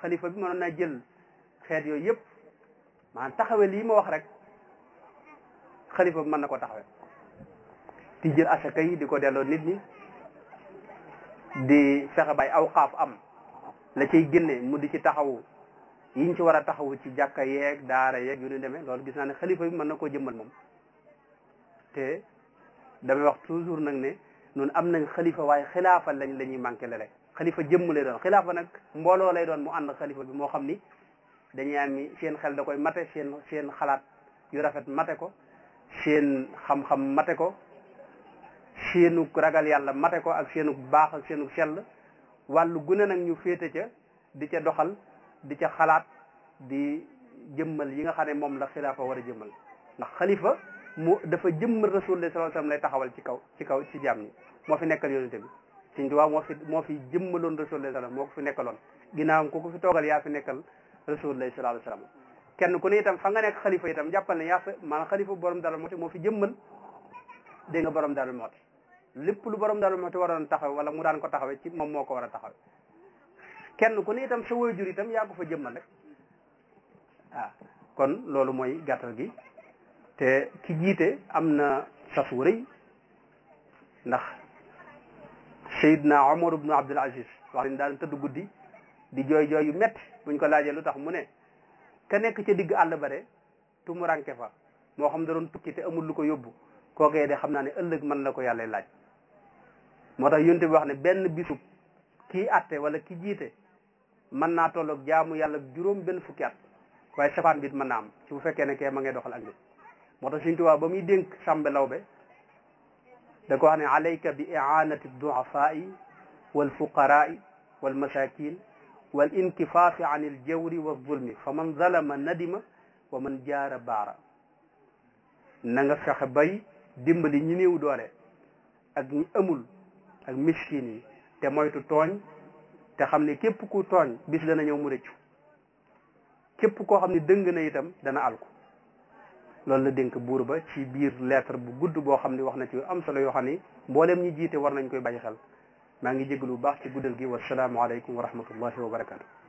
xalifa bi mënoon naa jël xeet yooyu yëpp maanaam taxawe lii ma wax rek xalifa bi mën na ko taxawe di jël asaka yi di ko delloo nit ñi di fexe bay awqaaf am la cay génne mu di ci taxawu yiñ ci war a taxawu ci jàkka yeeg daara yeeg yu ñu demee loolu gis naa ne xalifa bi mën na koo jëmmal moom te damay wax toujours nag ne noonu am nañ xalifa waaye xilaafa lañ la ñuy manqué le rek xalifa jëmm lay doon xilaafa nag mbooloo lay doon mu ànd xalifa bi moo xam ni dañuy am seen xel da koy mate seen seen xalaat yu rafet mate ko seen xam-xam mate ko seenu ragal yàlla mate ko ak seenu baax ak seenu sell wàllu gune nag ñu féete ca di ca doxal di ca xalaat di jëmmal yi nga xam ne moom la xilaafa war a jëmmal ndax xalifa mu dafa jëmmal rasulullah sallallahu alayhi wasallam lay taxawal ci kaw ci kaw ci jaam ñi moo fi nekkal yonente bi Sëñ Tuubaa moo fi moo fi jëmmaloon rasulullah sallam moo ko fi nekkaloon ginnaawam ku ko fi toogal yaa fi nekkal rasulullah sallallahu alayhi wasallam kenn ku ne itam fa nga nekk xalifa itam jàppal ne yaa fa maanaam xalifa borom Darou Mouhty moo fi jëmmal dégg nga borom Darou Mouhty lépp lu borom Darou Mouhty waroon taxaw wala mu daan ko taxawee ci moom moo ko war a taxawe kenn ku ne itam sa waajur itam yaa ko fa jëmmal rek waaw kon loolu mooy gàttal gi te ki jiite am na sas wu rëy ndax Seydina Omar ibnu Abdul Aziz wax nañ daan tëdd guddi di jooy jooy yu métti buñ ko laajee lu tax mu ne ka nekk ca digg àll ba de tumuranke fa moo xam da doon tukki te amul lu ko yóbbu kookee de xam naa ne ëllëg mën la ko yàlla laaj moo tax yonte bi wax ne benn bisub kii atte wala ki jiite mën naa tolloog jaamu yàlla juróom benn fukki at waaye safaan bi it mën naa am ci bu fekkee ne kee ma ngay doxal ak nit moo tax Sëñ Tuubaa ba muy dénk Sàmbe Lawbe da ko wax ne alayka bi i'anati du'afaa'i wal fuqaraa'i wal masakin wal inkifaafi an il jawri wa zulmi fa man zalama nadima wa man jaara baara na nga fexe bay dimbali ñi néew doole ak ñi amul ak miskin yi te moytu tooñ te xam ne képp ku tooñ bis dana ñëw mu rëccu képp koo xam ne dëng na itam dana alku loolu la dénk buur ba ci biir lettre bu gudd boo xam ne wax na ci am solo yoo xam ni mboolem ñi jiite war nañ koy bàyyi xel maa ngi jégalu bu baax ci guddal gi wasalaamu aleykum wa rahmatullahi wa barakatu